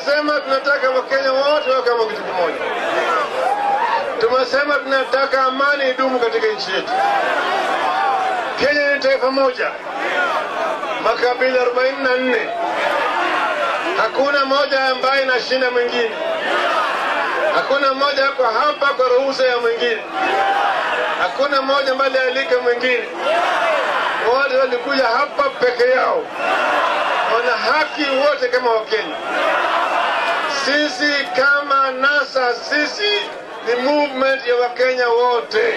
tumesema tunataka Wakenya wote wawe kama kitu kimoja. Tumesema tunataka amani idumu katika nchi yetu. Kenya ni taifa moja, makabila 44 hakuna moja ambaye inashinda mwingine, hakuna mmoja ako hapa kwa ruhusa ya mwingine, hakuna mmoja ambaye alialika mwingine. Wote walikuja hapa peke yao, wana haki wote kama Wakenya. Sisi kama NASA, sisi ni movement ya Wakenya wote.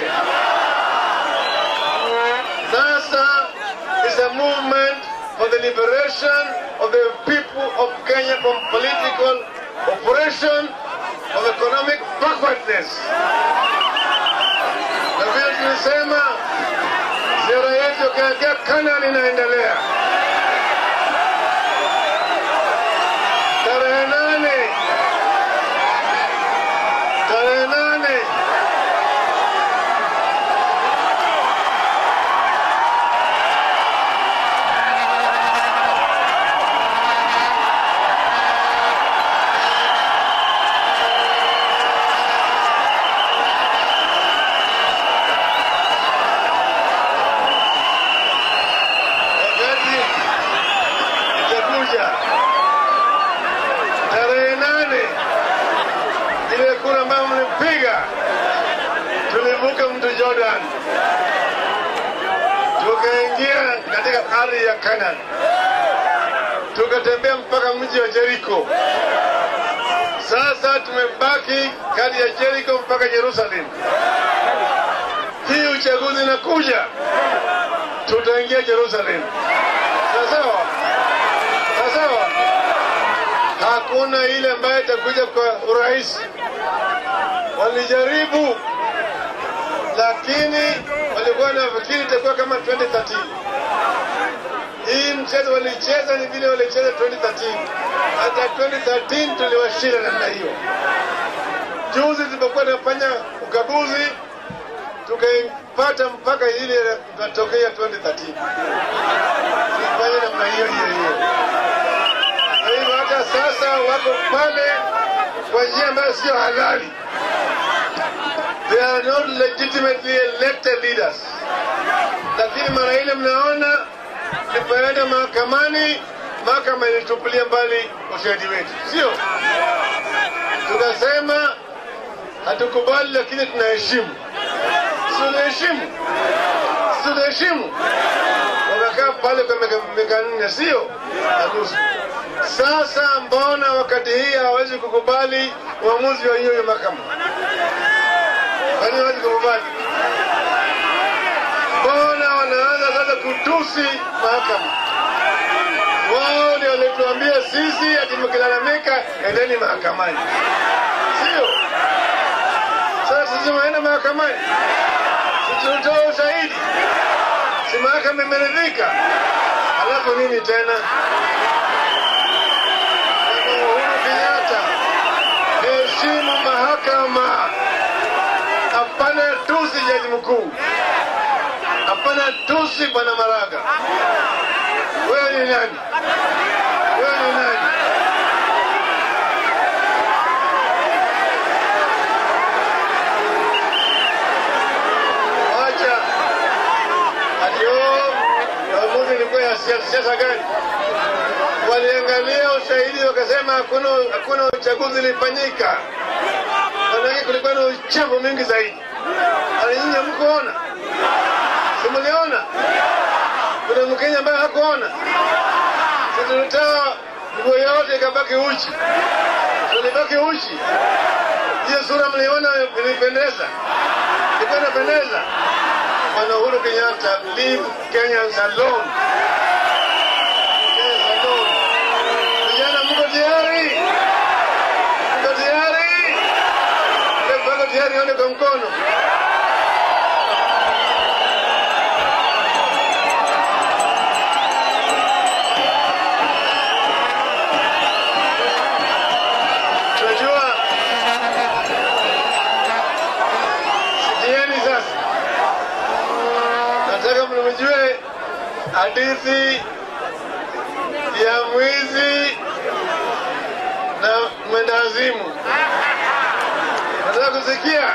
NASA is a movement for the liberation of the people of Kenya from political oppression of economic backwardness. Na vile tulisema, ziara yetu kuelekea Canaan inaendelea tarehe nane tarehe nane wakati itakuja tarehe nane ile kura ambayo mlipiga, tulivuka mto Jordan tukaingia katika ardhi ya Canaan, tukatembea mpaka mji wa Jericho. Sasa tumebaki kati ya Jericho mpaka Jerusalem. Hii uchaguzi inakuja, tutaingia Jerusalem. Sawa sawa, sawa sawa. Hakuna ile ambayo itakuja kwa urahisi. Walijaribu, lakini walikuwa nafikiri itakuwa kama 2013. Hii mchezo walicheza ni vile walicheza 2013. Hata 2013 tuliwashinda namna hiyo. Juzi tulipokuwa tunafanya ukaguzi tukaipata mpaka ile inatokea 2013 tulifanya namna hiyo hiyo hiyo. Kwa hivyo hata sasa wako pale kwa njia ambayo sio halali. They are not legitimately elected leaders. Lakini mara ile mnaona tulipoenda mahakamani, mahakama ilitupilia mbali ushahidi wetu, sio? Tukasema hatukubali, lakini tunaheshimu. Si tunaheshimu? Si tunaheshimu? Wamekaa pale kwa miaka miaka nne, sio na nusu. Sasa mbona wakati hii hawawezi kukubali uamuzi wa hiyo mahakama? Kwa nini hawezi kukubali? Mbona wanaanza sasa kutusi mahakama? Wao ndio walituambia sisi ati mkilalamika endeni mahakamani, sio? Sasa sisi tunaenda mahakamani, si tunatoa ushahidi, si mahakama imeridhika, alafu nini tena? Bwana Uhuru Kenyatta, heshimu mahakama, hapana tusi jaji mkuu, hapana tusi bwana Maraga. Wewe ni nani? Wewe ni nani? Wacha ati oh, maamuzi ilikuwa ya siasa siasa gani? Waliangalia ushahidi wakasema hakuna hakuna uchaguzi ulifanyika, manake kulikuwa na uchafu mingi zaidi. Alinyinyi hamkuona, simuliona? Kuna Mkenya ambaye hakuona. Sasa tulitoa nguo yote ikabaki uchi, tulibaki uchi. Hiyo sura mliona ilipendeza, ilikuwa inapendeza. Bwana Uhuru Kenyatta, leave Kenyans alone. Kenyans alone. Vijana, mko tayari? Mko tayari? Mko tayari? Nione kwa mkono. Tunajua sikieni sasa, nataka mnijue hadithi ya mwizi na mwenda azimu. Nataka kusikia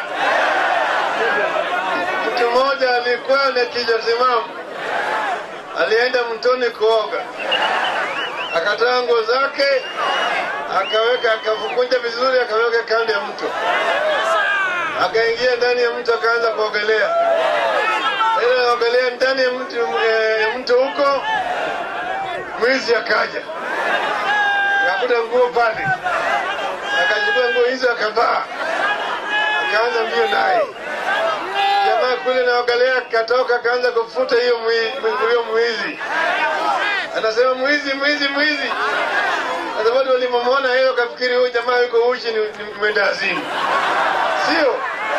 mtu mmoja alikuwa na kichwa timamu, alienda mtoni kuoga, akatoa nguo zake akaweka, akafukunja vizuri, akaweka kando ya mto, akaingia ndani ya mto, akaanza kuogelea. Ile anaogelea ndani ya mto, eh, mto huko, mwizi akaja akakuta nguo pale, akachukua nguo hizo akavaa, akaanza mbio naye. Jamaa kule naogelea, katoka akaanza kufuta hiyo mwi- huyo mwizi, anasema mwizi, mwizi, mwizi. Kwa sababu walimwona hiyo, kafikiri huyu jamaa yuko uchi, ni ni mwenda azimu. Sio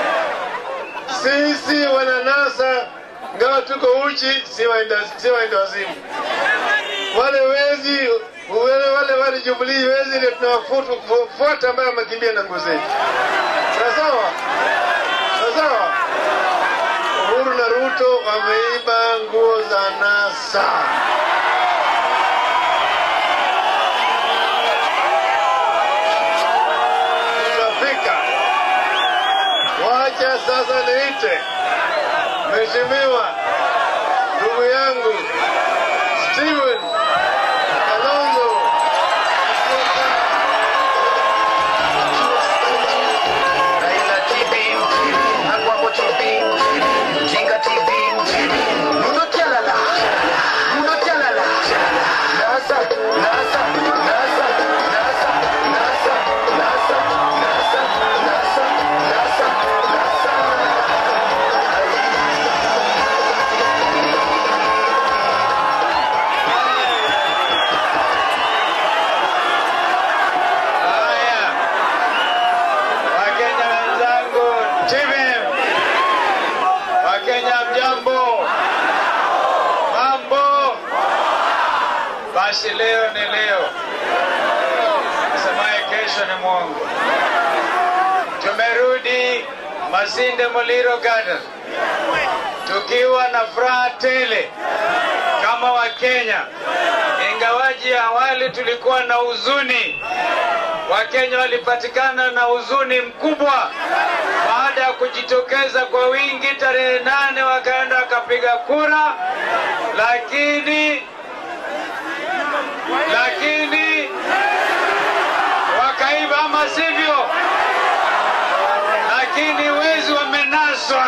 sisi wananasa, ngawa tuko uchi, si waenda si waenda wazimu. Wale wezi wale wale wale Jubilee wezi ndio tunawafuata ambayo wamekimbia na nguo zetu. Sawa sawa sawa sawa. Uhuru na Ruto wameiba nguo za NASA. Tutafika. Wacha sasa niite Mheshimiwa ndugu yangu Steven Kalonzo Raila TV, Agwagwa TV, Jinga TV, Mundo Chalala, Mundo Chalala, NASA, NASA, NASA, NASA, NASA, NASA, NASA, NASA, NASA, NASA. Haya, Wakenya wenzangu, TVM, Wakenya mjambo, mambo. Basi leo ni leo, semaye kesho ni mwongo. Tumerudi Masinde Muliro Garden tukiwa na furaha tele kama Wakenya, ingawaji awali tulikuwa na huzuni Wakenya walipatikana na huzuni mkubwa baada ya kujitokeza kwa wingi tarehe nane, wakaenda wakapiga kura, lakini lakini wakaiba, ama sivyo? Lakini wezi wamenaswa,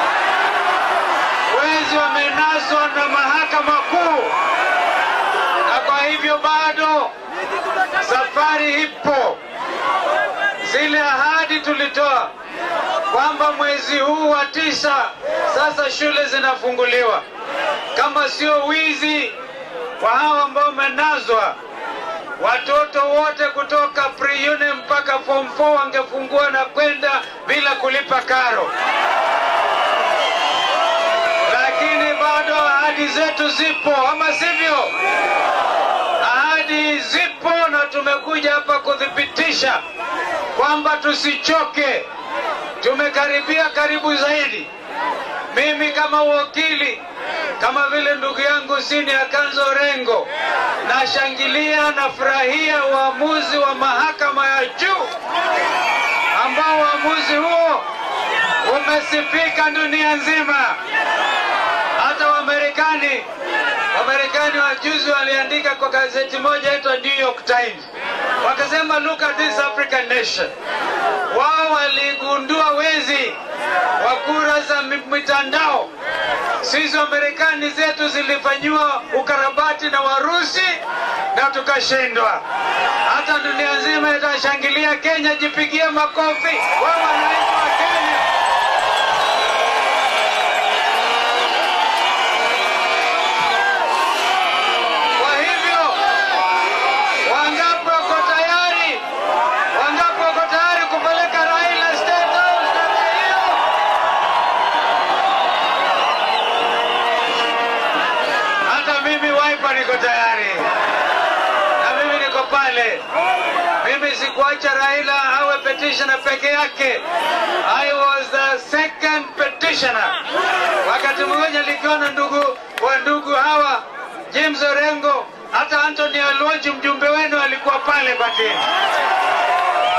wezi wamenaswa na mahakama kuu, na kwa hivyo bado safari ipo. Zile ahadi tulitoa kwamba mwezi huu wa tisa sasa shule zinafunguliwa, kama sio wizi wa hawa ambao wamenazwa, watoto wote kutoka pre-uni mpaka form 4 wangefungua na kwenda bila kulipa karo, lakini bado ahadi zetu zipo, ama sivyo? ahadi zipo na tumekuja hapa kuthibitisha kwamba tusichoke. Tumekaribia karibu zaidi. Mimi kama wakili, kama vile ndugu yangu Sini Akanzo Rengo, nashangilia na furahia uamuzi wa mahakama ya juu ambao uamuzi huo umesifika dunia nzima. Hata Wamarekani Wamarekani wajuzi waliandika kwa gazeti moja inaitwa New York Times, wakasema look at this African nation. Wao waligundua wezi wa kura za mi- mitandao. Sisi Wamarekani zetu zilifanyiwa ukarabati na Warusi na tukashindwa. Hata dunia nzima itashangilia Kenya, jipigie makofi wao wananchi wa Kenya. Kwa hivyo wangapi wako tayari? Wangapi wako tayari kupeleka Raila State House namna hiyo? Hata mimi Wiper niko tayari, na mimi niko pale. Mimi sikuacha Raila awe petitioner peke yake. I was the second petitioner. Wakati mmoja nikiwa na ndugu wa ndugu hawa James Orengo, hata Anthony Alonji mjumbe wenu alikuwa pale Batini.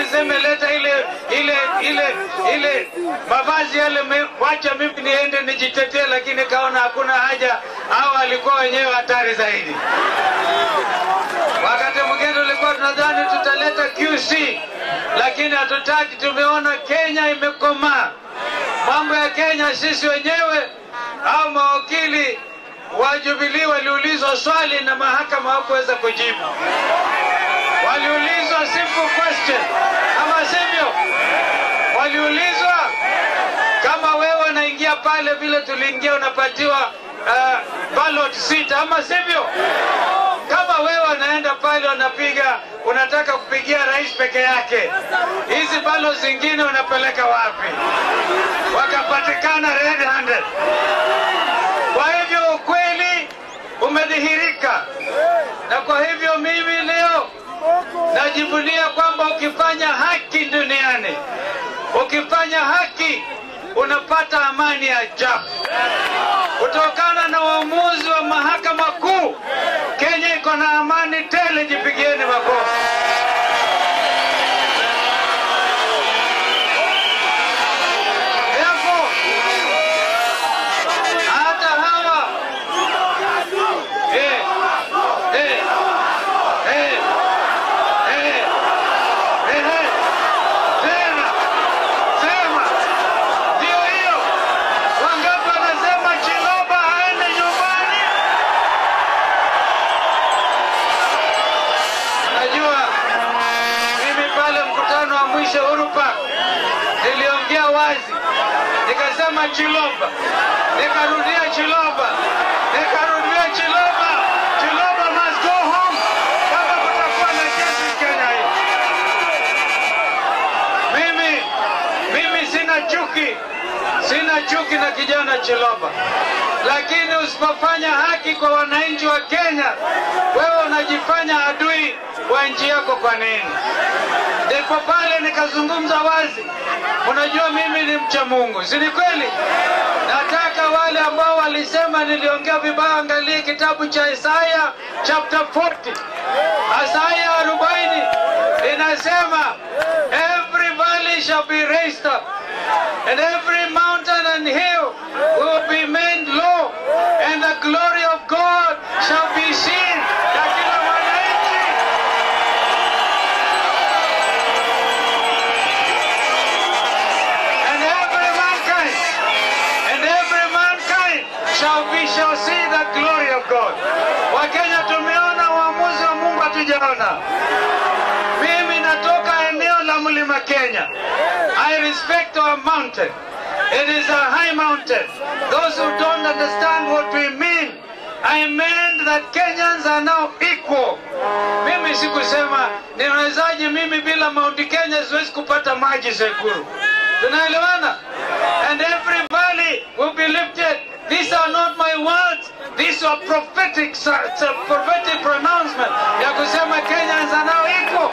niseme leta ile ile ile ile mavazi yale, me- wacha mimi niende nijitetee, lakini kaona hakuna haja, hao walikuwa wenyewe hatari zaidi. Wakati mwingine tulikuwa tunadhani tutaleta QC, lakini hatutaki. Tumeona Kenya imekomaa. Mambo ya Kenya sisi wenyewe au mawakili wa Jubilee waliulizwa swali na mahakama hawakuweza kujibu. Waliulizwa simple question, ama sivyo? Waliulizwa kama wewe unaingia pale vile tuliingia, unapatiwa uh, ballot seat, ama sivyo? Kama wewe unaenda pale unapiga, unataka kupigia rais peke yake, hizi ballot zingine unapeleka wapi? Wakapatikana red handed. Kwa hivyo ukweli umedhihirika, na kwa hivyo mimi leo najivunia kwamba ukifanya haki duniani, ukifanya haki unapata amani ya ajabu. Kutokana na uamuzi wa mahakama kuu, Kenya iko na amani tele. Jipigieni makofi. Therefore, hata hawa eh, eh, eh, eh, eh, tena sema ndio hiyo. Wangapi wanasema Chiloba aende nyumbani? Najua mimi pale mkutano wa mwisho Uhuru Park niliongea wazi, nikasema Chiloba, nikarudia Chiloba, nikarudia Chiloba. Chiloba must go home kama kutakuwa na kesi Kenya hii. Mimi mimi sina chuki, sina chuki na kijana Chiloba, lakini usipofanya haki kwa wananchi wa Kenya, wewe unajifanya adui wa nchi yako. Kwa nini? Ndipo pale nikazungumza wazi, unajua mimi ni mcha Mungu, si ni kweli? Nataka wale ambao walisema niliongea vibaya, angalie kitabu cha Isaya chapter 40 Isaya 40 inasema every valley shall be raised up and every mountain and hill will be made low and the glory of God shall be seen. Na kila mwananchi and every mankind and every mankind shall be shall see the glory of God. Wakenya tumeona uamuzi wa Mungu, hatujaona. Mimi natoka eneo la mlima Kenya. I respect our mountain. It is a high mountain. Those who don't understand what we mean, I meant that Kenyans are now equal. Mimi sikusema ninawezaje mimi bila Mount Kenya siwezi kupata maji Sekuru. Tunaelewana? And every valley will be lifted. These are not my words. These are prophetic, it's a prophetic pronouncement ya kusema Kenyans are now equal.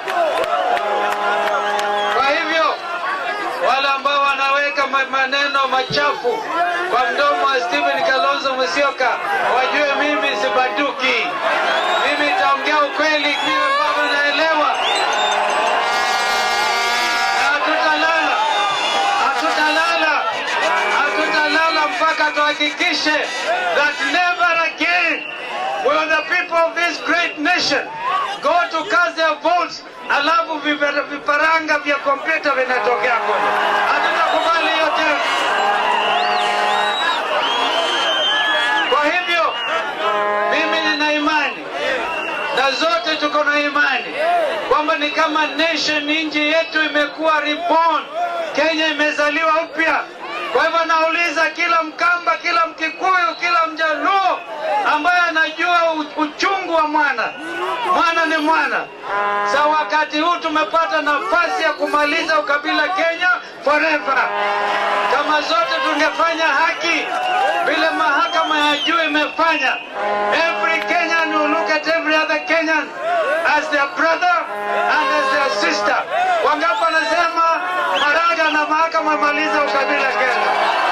Kwa hivyo wale ambao wanaweka ma- maneno machafu kwa mdomo wa Stephen Kalonzo Musyoka wajue mimi sibaduki. Mimi nitaongea ukweli vile ambavyo naelewa, na hatutalala, hatutalala, hatutalala mpaka tuhakikishe that never again will the people of this great nation go to cast their votes alafu vipa- viparanga vya kompyuta vinatokea kule. Hatutakubali hiyo tena. Kwa hivyo mimi nina imani na zote tuko na imani kwamba ni kama nation, nchi yetu imekuwa reborn, Kenya imezaliwa upya. Kwa hivyo nauliza kila Mkamba, kila Mkikuyu, kila Mjaluo ambaye anajua u- uchungu wa mwana, mwana ni mwana. Sa wakati huu tumepata nafasi ya kumaliza ukabila Kenya forever. Kama zote tungefanya haki vile mahakama ya juu imefanya, every Kenyan will look at every other Kenyan as their brother and as their sister. Wangapi wanasema Maraga na mahakama imaliza ukabila Kenya?